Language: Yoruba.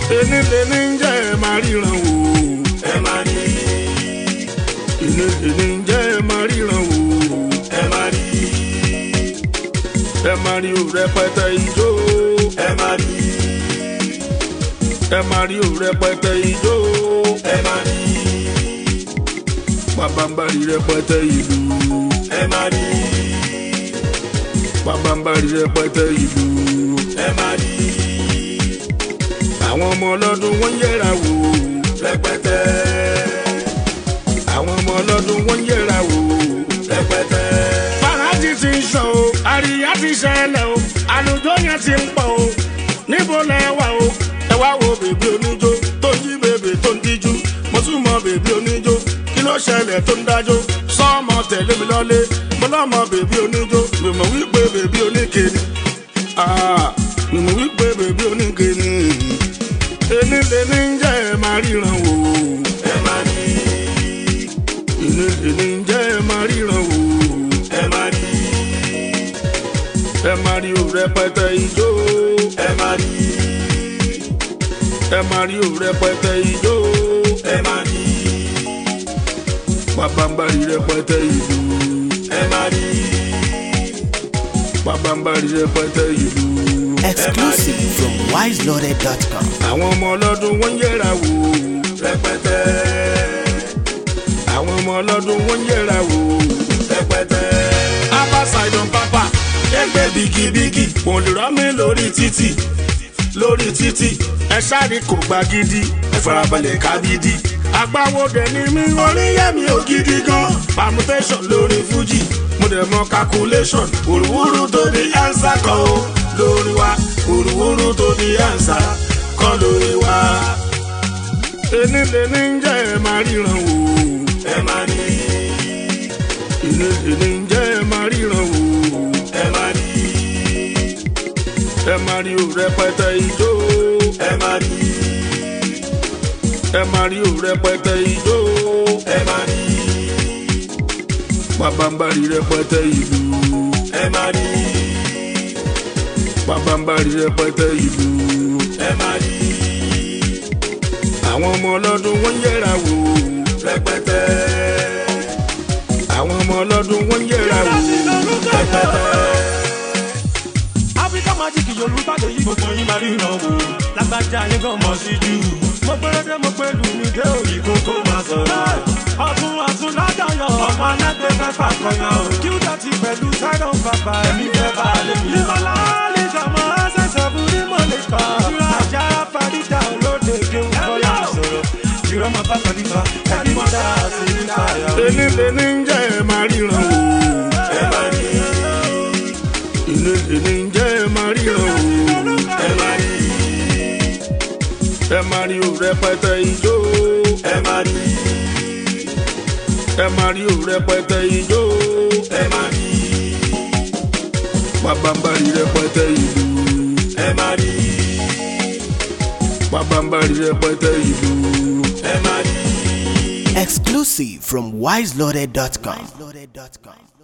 ẹni lẹni ń jẹ́ ẹ máa ríran wò. ẹ máa rí ẹni lẹni ń jẹ́ ẹ máa ríran wò. ẹ máa rí ẹ máa rí o rẹpẹtẹ ijó. ẹ máa rí ẹ máa rí o rẹpẹtẹ ijó. ẹ máa rí pàbàmbarì rẹpẹtẹ ìlú. ẹ máa rí pàbàmbarì rẹpẹtẹ ìlú. ẹ máa rí àwọn ọmọ ọlọ́dún wọ́n ń yẹra wò. rẹpẹtẹ àwọn ọmọ ọlọ́dún wọ́n ń yẹra wò. rẹpẹtẹ fàájì ti ń sọ o àríyá ti ṣẹlẹ̀ o àlùjọ yẹn ti ń pọ̀ o níbo lẹ wà o ẹ wá wo bèbí oníjó tó ń jí bèbè tó ń díjú mo tún mọ bèbí oníjó kí ló ṣẹlẹ̀ tó ń dájó sọ́ọ̀mọ tẹ̀lé mi lọ́lé mo lọ́mọ bèbí oníjó mi mọ̀ wípé bèbí oníkeni Ah, mi mọ̀ wípé bèbí oníkeni ẹni lẹni ń jẹ́ ẹ máa ríran wò ẹ máa rí ẹni lẹni ń jẹ́ ẹ máa ríran wò ẹ máa rí ẹ máa rí o rẹpẹtẹ ijó. ẹ máa rí ẹ máa rí o rẹpẹtẹ ijó ẹ máa rí pàbàmbarì rẹpẹtẹ ìlú ẹ máa rí pàbàmbarì rẹpẹtẹ ìlú. Exclusive from wiseloaded.com. àwọn ọmọ ọlọ́dún wọ́n ń yẹra wò rẹpẹtẹ àwọn ọmọ ọlọ́dún wọ́n ń yẹra wò. rẹpẹtẹ apá ṣàìdàn pápá ẹgbẹ́ bigibigi kò lè rọ́ mi lórí títì lórí títì ẹ sáré kò gba gidi ẹ farabalẹ̀ ká gidi. agbáwo dẹ̀ ni mí oríyẹ̀mí ò gidi gan permutation lórí fuji mo dẹ̀ mọ calculation òrùwúrú tó di answer kan o lórí wa òrùwúrú tó di answer kan lórí wa. ẹni lẹni ń jẹ́ ẹ máa ríran wò ẹ máa rí ẹni lẹni ń jẹ́ ẹ máa ríran wò ẹ máa rí ẹ máa rí o rẹpẹtẹ ijó ẹ máa rí ẹ máa rí o rẹpẹtẹ ijó ẹ máa rí pàbàmbarì rẹpẹtẹ ìlú ẹ máa rí pàbàmbarì rẹpẹtẹ ìlú ẹ máa rí àwọn ọmọ ọlọ́dún wọ́n ń yẹra wò rẹpẹtẹ àwọn ọmọ ọlọ́dún wọ́n ń yẹra wò Africa magic Yorùbá lè yí gbogbo yín máa ríran wò. Lágbájá yín gan mọ̀ sí jù. Mo gbẹ́rẹ́dẹ́ mo pé lù mí dé òyì kókó máa sọ̀rọ̀. Ọ̀tún ọ̀tún ládàyọ̀. Ọmọ alágbè fẹ́ fàkọyàn o. Kí ó dọ̀tí pẹ̀lú Sidon bàbá ẹ̀mí fẹ́ bá a lè mí. Lílọ́lá lè jọmọ ṣẹ̀ṣẹ̀ fún ní mo lè kọ́. Àjà Fàdíjà olóde kéwù kọ́lá sọ̀rọ̀. Ìrọ̀mọ̀ bá Fàdíjà ẹ̀rí mọ́tà sí nípa ẹ̀yà. ẹni lẹni ń jẹ́ ẹ máa ríran wò ẹ máa rí ẹni lẹni ń jẹ́ ẹ máa ríran wò ẹ máa rí ẹ máa rí o rẹpẹtẹ ijó ẹ máa rí ẹ máa rí o rẹpẹtẹ ijó ẹ máa rí pàbàmbarì rẹpẹtẹ ìlú ẹ máa rí pàbàmbarì rẹpẹtẹ ìlú. ẹ máa rí. Exclusive from wiseloaded.com.